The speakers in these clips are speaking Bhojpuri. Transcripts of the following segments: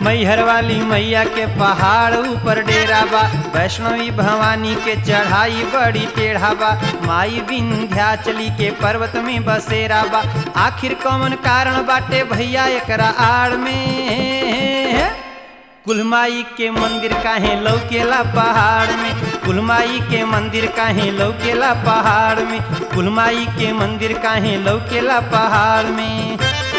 मैहर वाली मैया के पहाड़ ऊपर डेरा बा वैष्णवी भवानी के चढ़ाई बड़ी टेढ़ा बा माई विंध्याचली के पर्वत में बसेरा बा आखिर कौन कारण बाटे भैया एकरा आड़ में कुलमाई के मंदिर काहे लौकेला पहाड़ में कुलमाई के मंदिर काहे लौकेला पहाड़ में कुलमाई के मंदिर काहे लौकेला पहाड़ में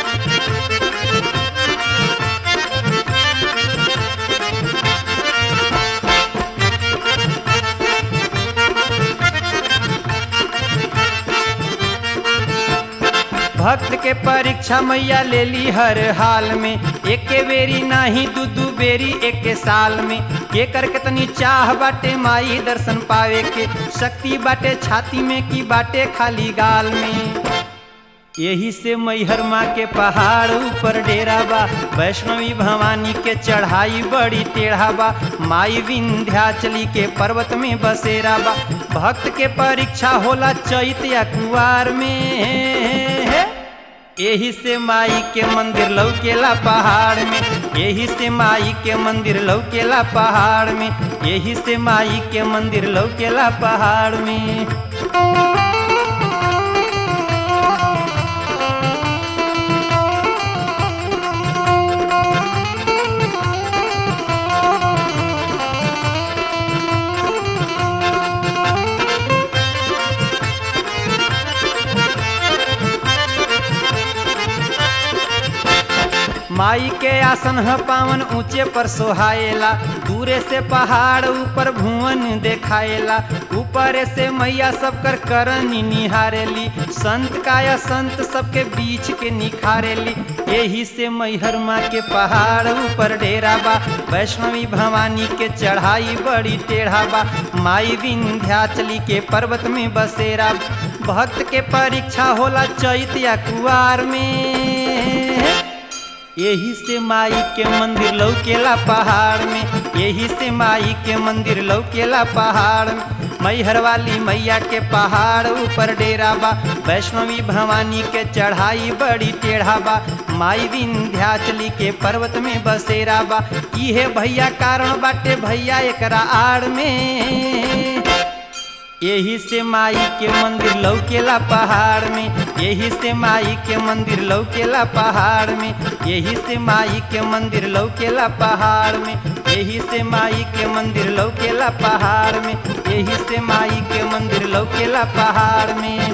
भक्त के परीक्षा मैया ले ली हर हाल में एक बेरी नाही दू दू बेरी एक साल में के कर कितनी चाह बाटे माई दर्शन पावे के शक्ति बाटे छाती में की बाटे खाली गाल में यही से मैहर माँ के पहाड़ ऊपर डेरा बा वैष्णवी भवानी के चढ़ाई बड़ी टेढ़ा बा माई विंध्याचली के पर्वत में बसेरा बा भक्त के परीक्षा होला चैत या कुआर में यही से माई के मंदिर लौकेला पहाड़ में यही से माई के मंदिर लौकेला पहाड़ में यही से माई के मंदिर लौकेला पहाड़ में माई के आसन ह पावन ऊंचे पर सोहाएला दूरे से पहाड़ ऊपर भुवन देखाएला ऊपर से मैया सब कर करनी निहारेली संत काया संत सबके बीच के निखारेली यही से मैहर माँ के पहाड़ ऊपर डेरा बा वैष्णवी भवानी के चढ़ाई बड़ी टेढ़ा बा माई विंध्याचली के पर्वत में बसेरा भक्त के परीक्षा होला चैत या कुआर में यही से माई के मंदिर लौकेला पहाड़ में यही से माई के मंदिर लौकेला पहाड़ में मैहर वाली मैया के पहाड़ ऊपर डेरा बा वैष्णवी भवानी के चढ़ाई बड़ी टेढ़ा बा माई विंध्याचली के पर्वत में बसेरा बा इहे भैया कारण बाटे भैया एकरा आड़ में यही से माई के मंदिर लौकेला पहाड़ में यही से माई के मंदिर लौकेला पहाड़ में यही से माई के मंदिर लौकेला पहाड़ में यही से माई के मंदिर लौकेला पहाड़ में यही से माई के मंदिर लौकेला पहाड़ में